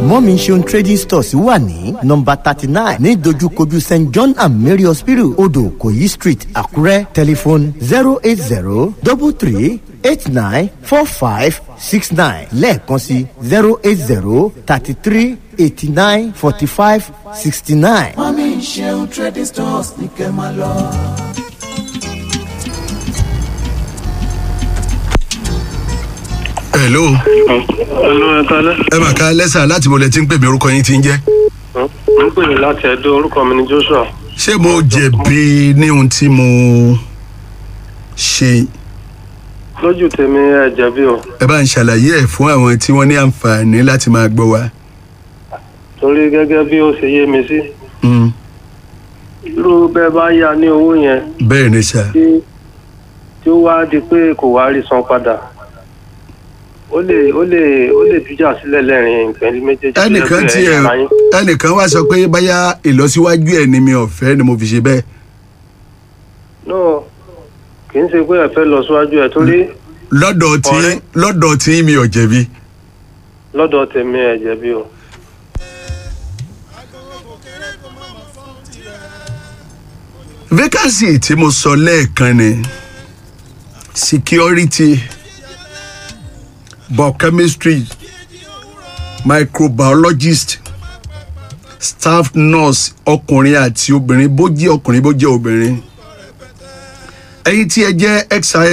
mọ́mí ṣeun trading stores wà ní nọmba thirty nine ní dojúkojú st john and mary hospital odò koyi street àkúrẹ́ tẹlifon zero eight zero double three eight nine four five six nine lẹ́ẹ̀kan sí zero eight zero thirty three eighty nine forty five sixty nine. mọ́mí ṣeun trading stores ní kẹ́ máa lọ. hello Hello, ẹ kálẹ́. ẹ mà ká lẹ́sà láti mo lẹ ti ń pè mí orúkọ yín ti ń jẹ́ Mo ń pè ní láti Ẹdó, orúkọ mi ni Joshua. ṣé mo jẹ̀bi ní ohun tí mo ṣe Lójú tèmi ẹ jẹ̀bi o, ẹ bá ń ṣàlàyé ẹ̀ fún àwọn tí wọ́n ní àǹfààní láti máa gbọ́ wa. torí gẹ́gẹ́ bí ó ṣe yé mi sí. Mm, Irú bẹ́ẹ̀ bá yá ní owó yẹn bẹ́ẹ̀ ni sà tí tí ó wá di pé kò wá rí san padà. Ó lè ó lè ó lè dújà sílẹ̀ lẹ́rìn ìpẹ́lú méjèèjì. ẹnìkan lẹ́gbẹ̀ẹ́ tí ẹ ara yín. ẹnìkan wá sọ pé báyà ìlọsíwájú ẹ ni mi ò fẹ́ ni mo fi ṣe bẹ́ẹ̀. No, kì í ṣe pé ẹ fẹ́ lọ síwájú ẹ torí lọ́dọ̀ tí Ọ̀rẹ́. lọ́dọ̀ tí mi ò jẹ̀bi. lọ́dọ̀ tèmi ẹ jẹ̀bi o. vacancy tí mo sọ lẹ́ẹ̀kan ni security biochemistry microbiologist staff nurse ọkùnrin àti obìnrin bó jẹ́ ọkùnrin bó jẹ́ obìnrin ẹ̀yin tí ẹ jẹ́ xi